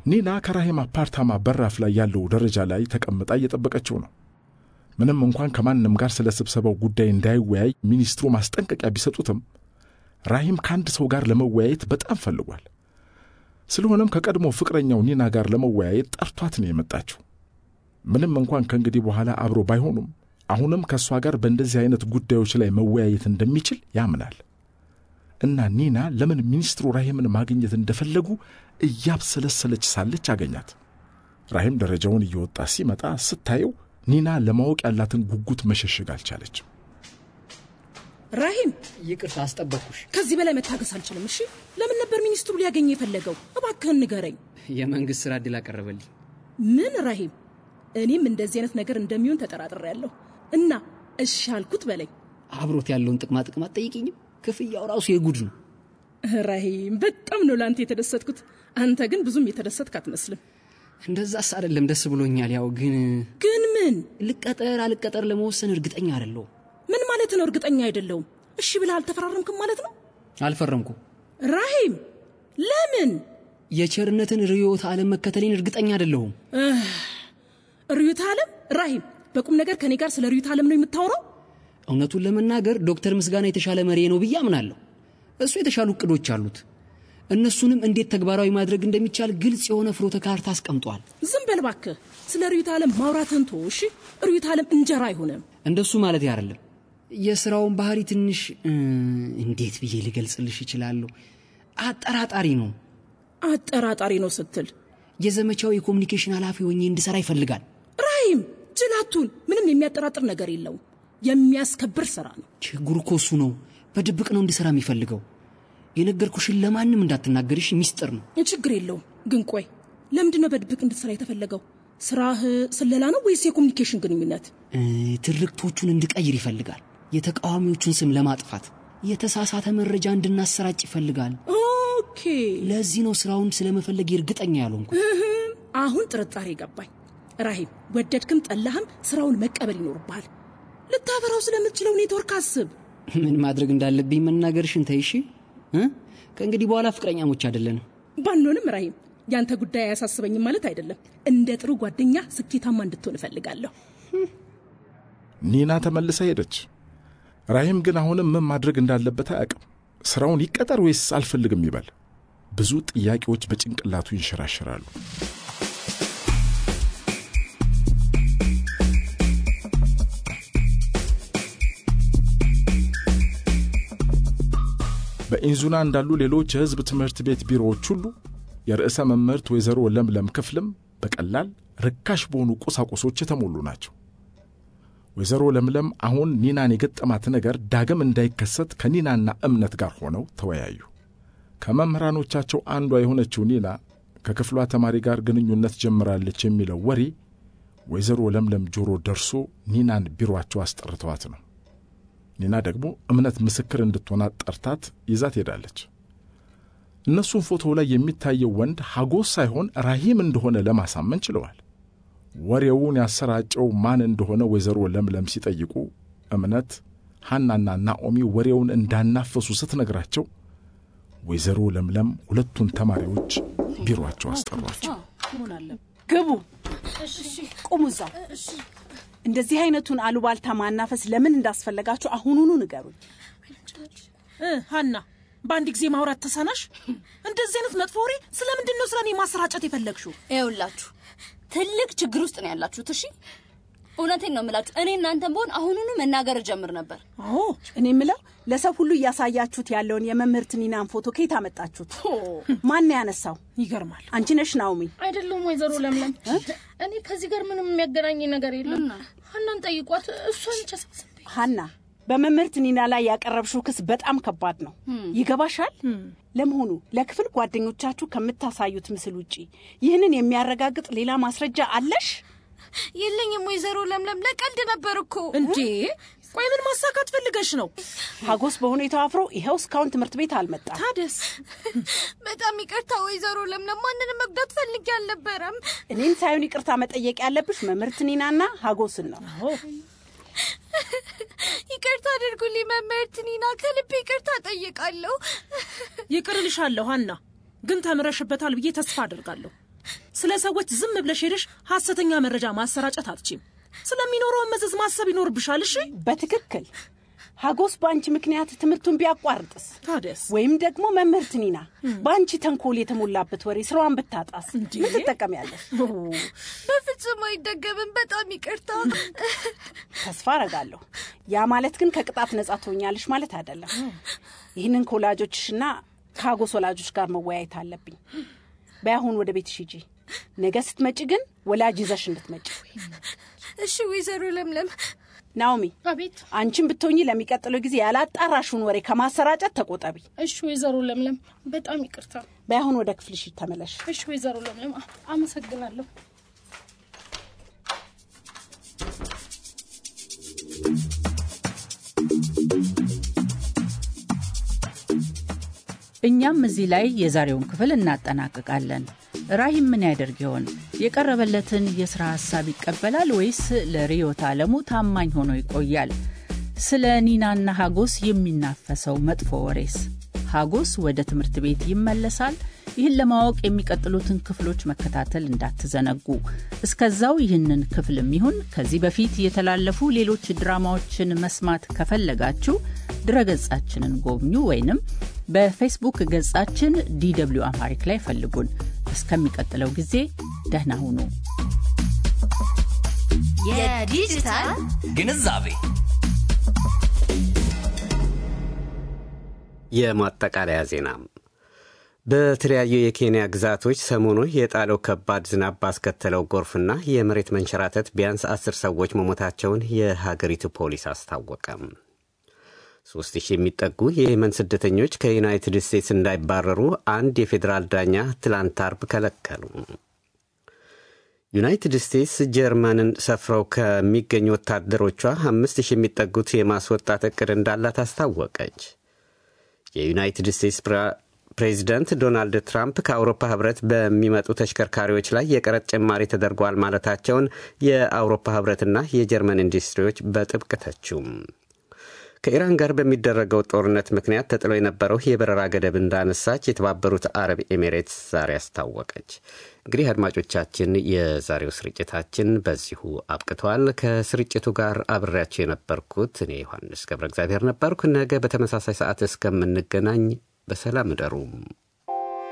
ኒና ከራሂም አፓርታማ በራፍ ላይ ያለው ደረጃ ላይ ተቀምጣ እየጠበቀችው ነው። ምንም እንኳን ከማንም ጋር ስለ ስብሰባው ጉዳይ እንዳይወያይ ሚኒስትሩ ማስጠንቀቂያ ቢሰጡትም ራሂም ከአንድ ሰው ጋር ለመወያየት በጣም ፈልጓል። ስለሆነም ከቀድሞ ፍቅረኛው ኒና ጋር ለመወያየት ጠርቷት ነው የመጣችው። ምንም እንኳን ከእንግዲህ በኋላ አብሮ ባይሆኑም አሁንም ከእሷ ጋር በእንደዚህ አይነት ጉዳዮች ላይ መወያየት እንደሚችል ያምናል እና ኒና ለምን ሚኒስትሩ ራሂምን ማግኘት እንደፈለጉ እያብሰለሰለች ሳለች አገኛት። ራሂም ደረጃውን እየወጣ ሲመጣ ስታየው ኒና ለማወቅ ያላትን ጉጉት መሸሸግ አልቻለችም። ራሂም ይቅርታ አስጠበቅኩሽ። ከዚህ በላይ መታገስ አልችልም። እሺ፣ ለምን ነበር ሚኒስትሩ ሊያገኝ የፈለገው? እባክህን ንገረኝ። የመንግስት ስራ እድል አቀረበልኝ። ምን ራሂም? እኔም እንደዚህ አይነት ነገር እንደሚሆን ተጠራጥሬያለሁ እና እሺ አልኩት በለኝ። አብሮት ያለውን ጥቅማ ጥቅም አትጠይቅኝም? ክፍያው ራሱ የጉድ ነው። ራሂም፣ በጣም ነው ለአንተ የተደሰትኩት። አንተ ግን ብዙም የተደሰትክ አትመስልም። እንደዛስ አይደለም፣ ደስ ብሎኛል። ያው ግን ግን ምን ልቀጠር አልቀጠር ለመወሰን እርግጠኛ አይደለሁም። ምን ማለት ነው? እርግጠኛ አይደለሁም። እሺ ብለህ አልተፈራረምክም ማለት ነው? አልፈረምኩም። ራሂም፣ ለምን? የቸርነትን ርዕዮተ ዓለም መከተሌን እርግጠኛ አይደለሁም። ርዕዮተ ዓለም? ራሂም፣ በቁም ነገር ከኔ ጋር ስለ ርዕዮተ ዓለም ነው የምታወራው? እውነቱን ለመናገር ዶክተር ምስጋና የተሻለ መሪ ነው ብዬ አምናለሁ። እሱ የተሻሉ እቅዶች አሉት። እነሱንም እንዴት ተግባራዊ ማድረግ እንደሚቻል ግልጽ የሆነ ፍኖተ ካርታ አስቀምጧል። ዝም በል እባክህ። ስለ ርዕዮተ ዓለም ማውራትህን ተወው እሺ። ርዕዮተ ዓለም እንጀራ አይሆንም። እንደሱ ማለት አይደለም። የስራውን ባህሪ ትንሽ እ፣ እንዴት ብዬ ልገልጽልሽ እችላለሁ? አጠራጣሪ ነው። አጠራጣሪ ነው ስትል የዘመቻው የኮሚኒኬሽን ኃላፊ ሆኜ እንድሰራ ይፈልጋል። ራሂም፣ ጅላቱን ምንም የሚያጠራጥር ነገር የለውም። የሚያስከብር ስራ ነው። ችግሩ እኮ እሱ ነው። በድብቅ ነው እንድሰራ የሚፈልገው። የነገርኩሽን ለማንም እንዳትናገርሽ ሚስጥር ነው። ችግር የለውም። ግን ቆይ ለምንድን ነው በድብቅ እንድትሰራ የተፈለገው? ስራህ ስለላ ነው ወይስ የኮሚኒኬሽን ግንኙነት? እ፣ ትርክቶቹን እንድቀይር ይፈልጋል። የተቃዋሚዎቹን ስም ለማጥፋት የተሳሳተ መረጃ እንድናሰራጭ ይፈልጋል። ኦኬ፣ ለዚህ ነው ስራውን ስለመፈለግ እርግጠኛ ያልሆንኩ። አሁን ጥርጣሬ ገባኝ። ራሂም፣ ወደድክም ጠላህም ስራውን መቀበል ይኖርብሃል። ልታበራው ስለምትችለው ኔትወርክ አስብ። ምን ማድረግ እንዳለብኝ መናገርሽን ተይሺ። ከእንግዲህ በኋላ ፍቅረኛሞች አይደለንም። ባንሆንም ራሂም፣ ያንተ ጉዳይ አያሳስበኝም ማለት አይደለም። እንደ ጥሩ ጓደኛ ስኬታማ እንድትሆን እፈልጋለሁ። ኒና ተመልሳ ሄደች። ራሂም ግን አሁንም ምን ማድረግ እንዳለበት አያውቅም። ስራውን ይቀጠር ወይስ አልፈልግም ይበል? ብዙ ጥያቄዎች በጭንቅላቱ ይንሸራሸራሉ። በኢንዙና እንዳሉ ሌሎች የሕዝብ ትምህርት ቤት ቢሮዎች ሁሉ የርዕሰ መምህርት ወይዘሮ ለምለም ክፍልም በቀላል ርካሽ በሆኑ ቁሳቁሶች የተሞሉ ናቸው። ወይዘሮ ለምለም አሁን ኒናን የገጠማት ነገር ዳግም እንዳይከሰት ከኒናና እምነት ጋር ሆነው ተወያዩ። ከመምህራኖቻቸው አንዷ የሆነችው ኒና ከክፍሏ ተማሪ ጋር ግንኙነት ጀምራለች የሚለው ወሬ ወይዘሮ ለምለም ጆሮ ደርሶ ኒናን ቢሮአቸው አስጠርተዋት ነው። ኒና ደግሞ እምነት ምስክር እንድትሆናት ጠርታት ይዛት ሄዳለች። እነሱም ፎቶ ላይ የሚታየው ወንድ ሐጎስ ሳይሆን ራሂም እንደሆነ ለማሳመን ችለዋል። ወሬውን ያሰራጨው ማን እንደሆነ ወይዘሮ ለምለም ሲጠይቁ እምነት ሐናና ናኦሚ ወሬውን እንዳናፈሱ ስትነግራቸው ወይዘሮ ለምለም ሁለቱን ተማሪዎች ቢሮአቸው አስጠሯቸው። ግቡ፣ ቁሙ እዛው። እንደዚህ አይነቱን አሉባልታ ማናፈስ ለምን እንዳስፈለጋችሁ አሁኑኑ ንገሩኝ። እ ሀና በአንድ ጊዜ ማውራት ተሳናሽ? እንደዚህ አይነት መጥፎ ወሬ ስለምንድን ነው ስለ እኔ ማሰራጨት የፈለግሽው? ይኸውላችሁ ትልቅ ችግር ውስጥ ነው ያላችሁት። እሺ እውነቴን ነው የምላችሁ። እኔ እናንተን በሆን አሁኑኑ መናገር እጀምር ነበር። አዎ እኔ የምለው ለሰው ሁሉ እያሳያችሁት ያለውን የመምህርት ኒናን ፎቶ ከየት አመጣችሁት? ማን ነው ያነሳው? ይገርማል። አንቺ ነሽ ናኦሚ? አይደለም ወይዘሮ ለምለም፣ እኔ ከዚህ ጋር ምንም የሚያገናኝ ነገር የለም። ሀናን ጠይቋት፣ እሷ ነች አሳስበኝ። ሀና በመምህርት ኒና ላይ ያቀረብሽው ክስ በጣም ከባድ ነው። ይገባሻል? ለመሆኑ ለክፍል ጓደኞቻችሁ ከምታሳዩት ምስል ውጪ ይህንን የሚያረጋግጥ ሌላ ማስረጃ አለሽ? የለኝም ወይዘሮ ለምለም፣ ለቀልድ ነበር እኮ። እንዴ ቆይ ምን ማሳካት ፈልገሽ ነው? ሀጎስ በሁኔታው አፍሮ ይኸው እስካሁን ትምህርት ቤት አልመጣም። ታደስ በጣም ይቅርታ ወይዘሮ ለምለም፣ ማንንም መጉዳት ፈልጌ አልነበረም። እኔን ሳይሆን ይቅርታ መጠየቅ ያለብሽ መምህርት ኒናና ሀጎስን ነው። ይቅርታ አድርጉልኝ መምህርት ኒና፣ ከልቤ ይቅርታ ጠይቃለሁ። ይቅር እልሻለሁ ሀና፣ ግን ተምረሽበታል ብዬ ተስፋ አድርጋለሁ። ስለ ሰዎች ዝም ብለሽ ሄደሽ ሐሰተኛ መረጃ ማሰራጨት አትችም። ስለሚኖረው መዘዝ ማሰብ ይኖርብሻል። እሺ በትክክል ሀጎስ በአንቺ ምክንያት ትምህርቱን ቢያቋርጥስ ታዲያስ ወይም ደግሞ መምህርት ኒና በአንቺ ተንኮል የተሞላበት ወሬ ስራዋን ብታጣስ እንዴ? ምን ትጠቀሚያለሽ? በፍጹም አይደገምም። በጣም ይቅርታ። ተስፋ አረጋለሁ። ያ ማለት ግን ከቅጣት ነጻ ትሆኛለሽ ማለት አይደለም። ይህንን ከወላጆችሽና ከሀጎስ ወላጆች ጋር መወያየት አለብኝ። በያሁን ወደ ቤትሽ ሂጂ። ነገ ስትመጪ ግን ወላጅ ይዘሽ እንድትመጪ። እሺ ወይዘሮ ለምለም ናኦሚ አቤት። አንቺን ብትሆኚ ለሚቀጥለው ጊዜ ያላጣራሽውን ወሬ ከማሰራጨት ተቆጠቢ። እሺ ወይዘሮ ለምለም በጣም ይቅርታ። በያሁን ወደ ክፍልሽ ተመለሽ። እሺ ወይዘሮ ለምለም አ- አመሰግናለሁ። እኛም እዚህ ላይ የዛሬውን ክፍል እናጠናቅቃለን። ራሂም ምን ያደርግ ይሆን? የቀረበለትን የሥራ ሐሳብ ይቀበላል ወይስ ለርዕዮተ ዓለሙ ታማኝ ሆኖ ይቆያል? ስለ ኒናና ሀጎስ የሚናፈሰው መጥፎ ወሬስ? ሀጎስ ወደ ትምህርት ቤት ይመለሳል? ይህን ለማወቅ የሚቀጥሉትን ክፍሎች መከታተል እንዳትዘነጉ። እስከዛው ይህንን ክፍልም ይሁን ከዚህ በፊት የተላለፉ ሌሎች ድራማዎችን መስማት ከፈለጋችሁ ድረገጻችንን ጎብኙ ወይንም በፌስቡክ ገጻችን ዲw አማሪክ ላይ ፈልጉን። እስከሚቀጥለው ጊዜ ደህና ሁኑ። የዲጂታል ግንዛቤ የማጠቃለያ ዜና በተለያዩ የኬንያ ግዛቶች ሰሞኑን የጣለው ከባድ ዝናብ ባስከተለው ጎርፍና የመሬት መንሸራተት ቢያንስ አስር ሰዎች መሞታቸውን የሀገሪቱ ፖሊስ አስታወቀም። ሶስት ሺህ የሚጠጉ የየመን ስደተኞች ከዩናይትድ ስቴትስ እንዳይባረሩ አንድ የፌዴራል ዳኛ ትላንት አርብ ከለከሉ። ዩናይትድ ስቴትስ ጀርመንን ሰፍረው ከሚገኙ ወታደሮቿ አምስት ሺህ የሚጠጉት የማስወጣት እቅድ እንዳላት አስታወቀች። የዩናይትድ ስቴትስ ፕሬዚደንት ዶናልድ ትራምፕ ከአውሮፓ ህብረት በሚመጡ ተሽከርካሪዎች ላይ የቀረጥ ጭማሪ ተደርጓል ማለታቸውን የአውሮፓ ህብረትና የጀርመን ኢንዱስትሪዎች በጥብቅ ተቹም። ከኢራን ጋር በሚደረገው ጦርነት ምክንያት ተጥሎ የነበረው የበረራ ገደብ እንዳነሳች የተባበሩት አረብ ኤሚሬትስ ዛሬ አስታወቀች። እንግዲህ አድማጮቻችን፣ የዛሬው ስርጭታችን በዚሁ አብቅተዋል። ከስርጭቱ ጋር አብሬያቸው የነበርኩት እኔ ዮሐንስ ገብረ እግዚአብሔር ነበርኩ። ነገ በተመሳሳይ ሰዓት እስከምንገናኝ በሰላም እደሩም።